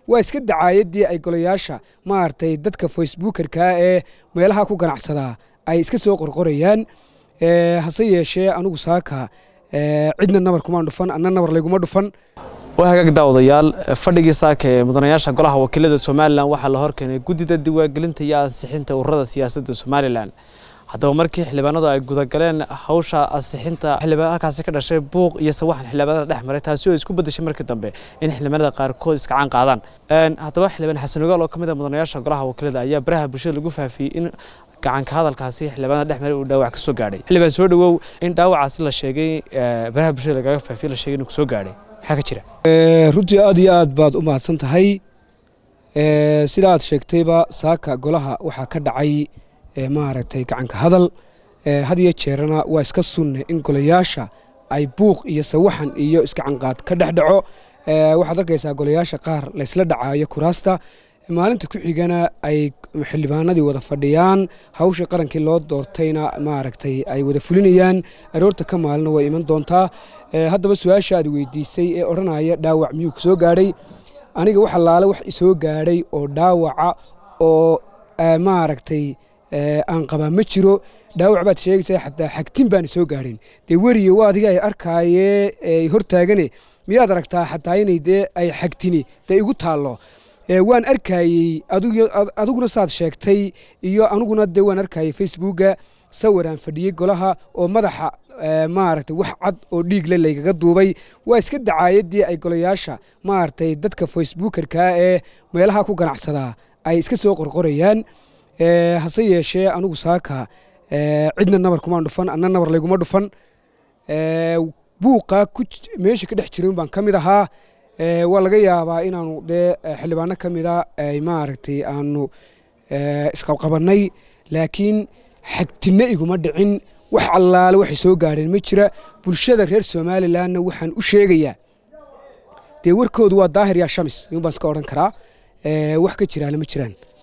waa iska dacaayadii ay golayaasha maaragtay dadka facebookerka ee meelaha ku ganacsadaa ay iska soo qorqorayaan hase yeeshee anugu saaka cidna nabar kumaan dhufan anna nabar layguma dhufan waa hagaag daawadayaal fadhigii saaka ee mudanayaasha golaha wakiilada somalilan waxaa la horkeenay guddida diiwaangelinta iyo ansixinta ururada siyaasadda somalilan haddaba markii xildhibaanadu ay gudagaleen hawsha ansixinta xildhibaan halkaasi ka dhashay buuq iyo sawaxan xildhibaanada dhex maray taasi oo isku bedeshay markii dambe in xildhibaanada qaarkood iskacaan qaadaan haddaba xildhibaan xasan ogaal oo ka mid ah mudanayaasha golaha wakiilada ayaa baraha bulshada lagu faafiyey in gacanka hadalkaasi xildhibaanada dhex maray uu dhaawac ka soo gaadhay xildhibaan soo dhawow in dhaawacaasi la sheegay baraha bulshada lagaga faafiyey la sheegay inuu soo gaadhay maxaa ka jira runtii aad iyo aad baad u mahadsan tahay sida aad sheegtayba saaka golaha waxaa ka dhacay maaragtay gacanka hadal had iyo jeerana waa iska sunne in golayaasha ay buuq iyo sawaxan iyo iskacanqaad ka dhex dhaco waxaad arkaysaa golayaasha qaar laysla dhacaayo kuraasta maalinta ku xigana ay xildhibaanadii wada fadhiyaan hawshii qarankii loo doortayna maaragtay ay wada fulinayaan aroorta ka maalina way iman doontaa haddaba su-aasha aad weydiisay ee odhanaya dhaawac miyuu ku soo gaadhay aniga wax allaale wax isoo gaadhay oo dhaawaca oo maaragtay aan qabaa ma jiro dhaawac baad sheegaysaa xataa xagtin baana soo gaadhin dee weriye waa adiga ay arkaayee hortaagane miyaad aragtaa xataa inay dee ay xagtini dee igu taallo waan arkayey adiguna saad sheegtay iyo aniguna dee waan arkayey facebooka sawiraan fadhiyey golaha oo madaxa maaragtay wax cad oo dhiigle laygaga duubay waa iska dacaayadii ay golayaasha maaragtay dadka facebookerka ee meelaha ku ganacsadaa ay iska soo qorqorayaan hase yeeshee anugu saaka cidna nabar kumaan dhufan anna nabar layguma dhufan buuqa meesha ka dhex jirin baan ka mid ahaa waa laga yaabaa inaanu dee xildhibaano ka mida ay maaragtay aanu isqabqabannay laakiin xagtinna iguma dhicin wax allaale waxay soo gaadheen ma jira bulshada reer somalilanna waxaan u sheegayaa dee warkoodu waa daahir yaa shamis yun baan iska odhan karaa wax ka jiraana ma jiraan